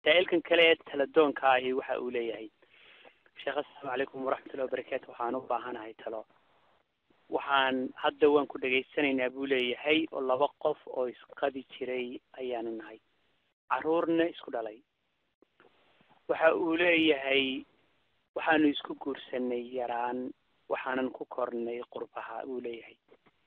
saa-ilkan kale ee taladoonka ahi waxa uu leeyahay sheekh assalaamu calaykum waraxmatullahi wabarakaatu waxaan u baahanahay talo waxaan hadda waan ku dhegaysanaynaa buu leeyahay oo laba qof oo isqabi jiray ayaanu nahay carruurna isku dhalay waxa uu leeyahay waxaanu isku guursanay yaraan waxaanan ku kornay qurbaha uu leeyahay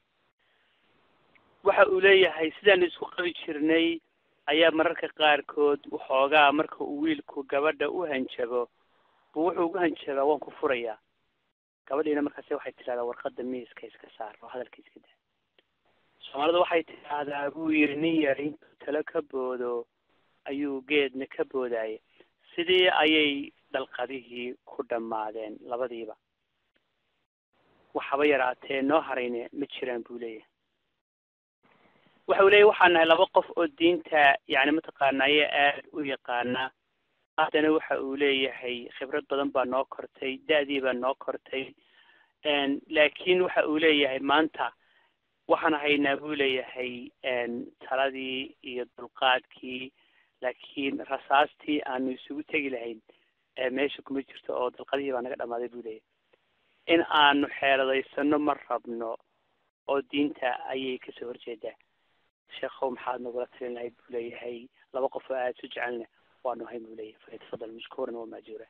waxa uu leeyahay sidaanu isku qabi jirnay ayaa mararka qaarkood waxoogaa marka uu wiilku gabadha u hanjabo buu wuxuu ugu hanjabaa waan ku furayaa gabadhiina markaase waxay tidhahdaa warqada miiska iska saar oo hadalka iska daa soomaalida waxay tidhaahdaa buu yidhi nin yar intuu talo ka boodo ayuu geedna ka boodaya sidii ayay dalqadihii ku dhammaadeen labadiiba waxaba yaraatee noo harayne ma jiraan buu leeyahay waxa uu leeyahy waxaan nahay laba qof oo diinta yani mataqaanaaye aad u yaqaana haddana waxa uu leeyahay khibrad badan baa noo kortay da-dii baa noo kortay laakiin waxa uu leeyahay maanta waxaan haynaa buu leeyahay taladii iyo dulqaadkii laakiin rasaastii aanu isugu tegi lahayn meesha kuma jirto oo dalqadihii baa naga dhamaaday buu leeyahay in aanu xeeladaysano ma rabno oo diinta ayay kasoo horjeedaa sheekhow maxaad nagula talin lahayd buu leeyahay laba qof oo aada su jecelna waanu hayn buu leeyahay falyatafadal mashkuuran wa maajuura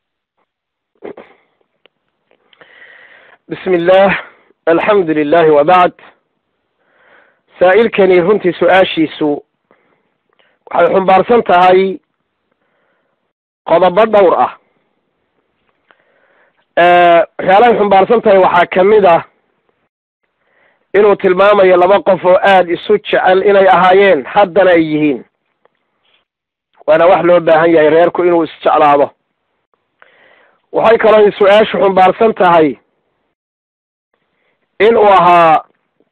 bismi illah alxamdu lilahi wabacd saa'ilkani runtii su-aashiisu waxay xumbaarsan tahay qodobo dhowr ah waxyaalahay xumbaarsan tahay waxaa kamid ah inuu tilmaamayo laba qof oo aada isu jecel inay ahaayeen haddana ay yihiin waana wax loo baahan yahay reerku inuu isjeclaado waxay kaloo su-aashu xumbaarsan tahay in uu ahaa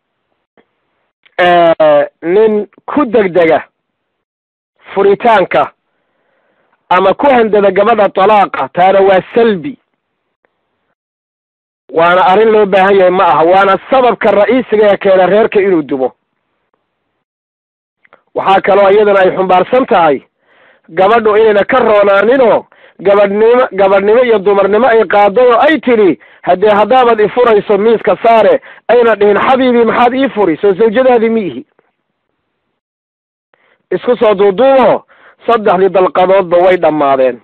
nin ku degdega furitaanka ama ku handada gabadha talaaqa taana waa salbi waana arrin loo baahan yahay ma aha waana sababka ra'iisiga ee keena reerka inuu dumo waxaa kaloo iyadana ay xumbaarsan tahay gabadhu inayna ka roonaaninoo gabadhnimo gabadhnimo iyo dumarnimo ay qaadday oo ay tidhi haddee haddaabad ifurayso miiska saare ayna dhihin xabiibii maxaad ii furi soo sawjadaadii mi ihi isku soo duuduubo saddexdii dalqadoodba way dhammaadeen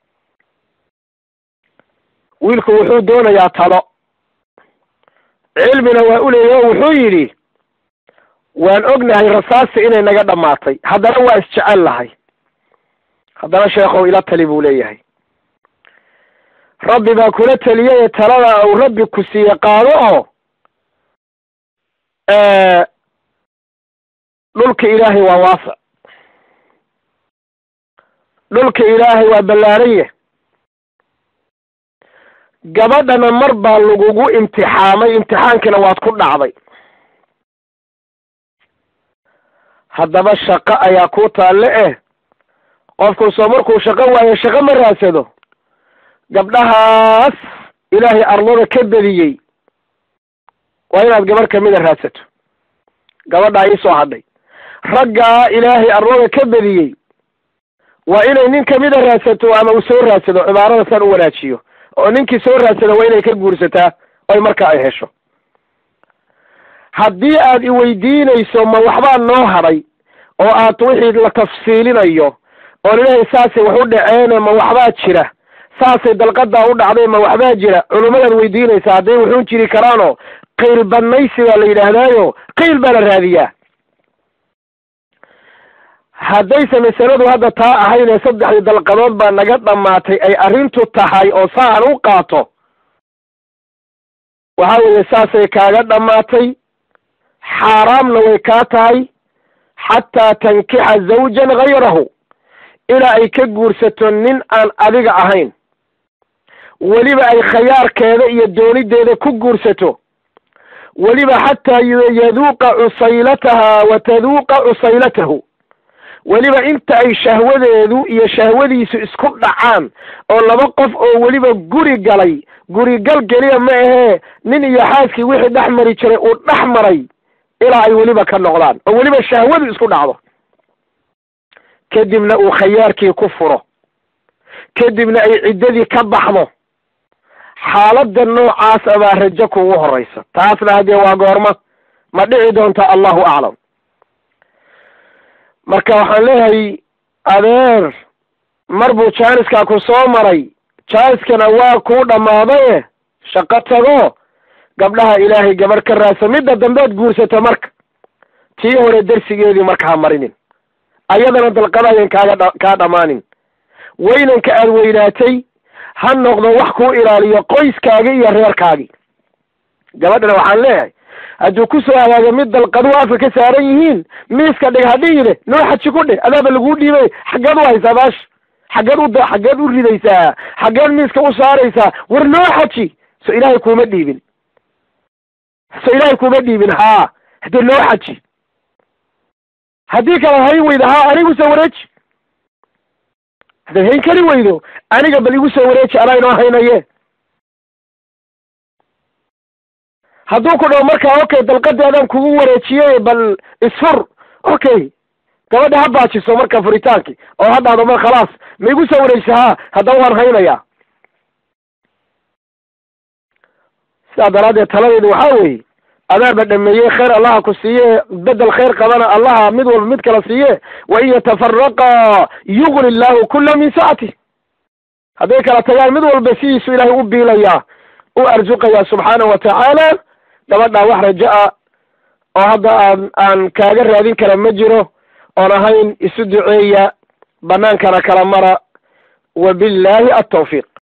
wiilku wuxuu doonayaa talo cilmina waa u leeyahy o wuxuu yidhi waan ognahay rasaasti inay naga dhammaatay haddana waa isjecel lahay haddana sheekhow ila tali buu leeyahay rabbi baa kula teliyay talada uu rabbi ku siiye qaado oo dhulka ilaahay waa waasic dhulka ilaahay waa ballaaranye gabadhana mar baa lagugu imtixaamay imtixaankina waad ku dhacday haddaba shaqo ayaa ku taalle eh qofku soo markuu shaqo waayo shaqo ma raadsado gabdhahaas ilaahay arlada ka bediyey waa inaad gabarh kamida raadsato gabadhaa iisoo hadhay raggaa ilaahay arlada ka bediyey waa inay nin kamida raadsato ama uu soo raadsado cibaarada saan u wanaajiyo oo ninkii soo raadsada waa inay ka guursataa oy marka ay hesho haddii aad iweydiinayso ma waxbaa noo hadhay oo aad wixii la tafsiilinayo oo laleeyahay saasay wax u dhaceene ma waxbaa jira saasay dalqadaa u dhacday ma waxbaa jira culummadaad weydiinaysa hadday wuxuun jiri karaanoo qayl badnaysi baa la yidhaahdaayo qayl baa la raadiyaa haddayse masaladu hadda taa ahayd ee saddexdii dalqadood baa naga dhammaatay ay arrintu tahay oo saa aan u qaato waxa weeye saasay kaaga dhammaatay xaaraamna way kaa tahay xataa tankixa zawjan hayrahu ilaa ay ka guursato nin aan adiga ahayn weliba ay khayaarkeeda iyo doonideeda ku guursato weliba xataa yaduuqa cusaylataha wa taduuqa cusaylatahu weliba inta ay shahwadeedu iyo shahwadiisu isku dhacaan oo laba qof oo weliba guri galay gurigal geliya ma ahee nin iyo xaaskii wixii dhex mari jiray uu dhex maray ilaa ay weliba ka noqdaan oo weliba shahwadu isku dhacdo kadibna uu khayaarkii ku furo kadibna ay ciddadii ka baxdo xaaladda noocaasa baa rajo kugu horeysa taasna haddee waa goorma ma dhici doonta allahu aclam marka waxaan leeyahay adeer mar buu jaaniskaa ku soo maray jaaniskana waa kuu dhammaadaye shaqo tago gabdhaha ilaahay gabarh ka raadsa midda dambeed guursato marka tii hore dersigeedii marka ha marinin ayadana dalqadayan kaaga kaa dhammaanin weynanka aad weynaatay ha noqdo wax kuu ilaaliyo qoyskaagi iyo reerkaagi gabadhana waxaan leeyahay hadduu ku soo hagaago mid dalqadu afka ka saaran yihiin miiska dhig hadhihide noo xaji ku dheh adaaba laguu dhiibay xaggeed u haysaa baasha xaggeed u xaggeed u ridaysaa xaggeed miiska u saaraysaa war noo xaji so ilaahay kuuma dhiibin so ilaahay kuuma dhiibin haa haddee noo xaji haddii kale hayn weydo haa anigu soo wareeji haddaad hayn kari weydo aniga bal igu soo wareeji anaa inoo haynaye hadduu ku dhaho markaa okay dalqadeedaan kugu wareejiyey bal isfur okay gabadha ha baajiso marka furitaankii oo ha dhahdo mar khalaas ma igu soo wareejisa haa haddaba waan haynayaa sidaa daraaddeed taladeedu waxaa weeye adaaba dhameeyey khayr allaha ku siiye bedel khayr qabana allaha mid walba mid kala siiye wain yatafaraqa yugni llahu kula min sacati hadday kala tagaan mid walba sidiisu ilaahay u biilayaa u arsuqayaa subxaanahu wa tacaala gabadhaa wax raja-a oo hadda aan aan kaaga raadin kara ma jiro oon ahayn isu duceeya banaankana kala mara wabillahi altawfiiq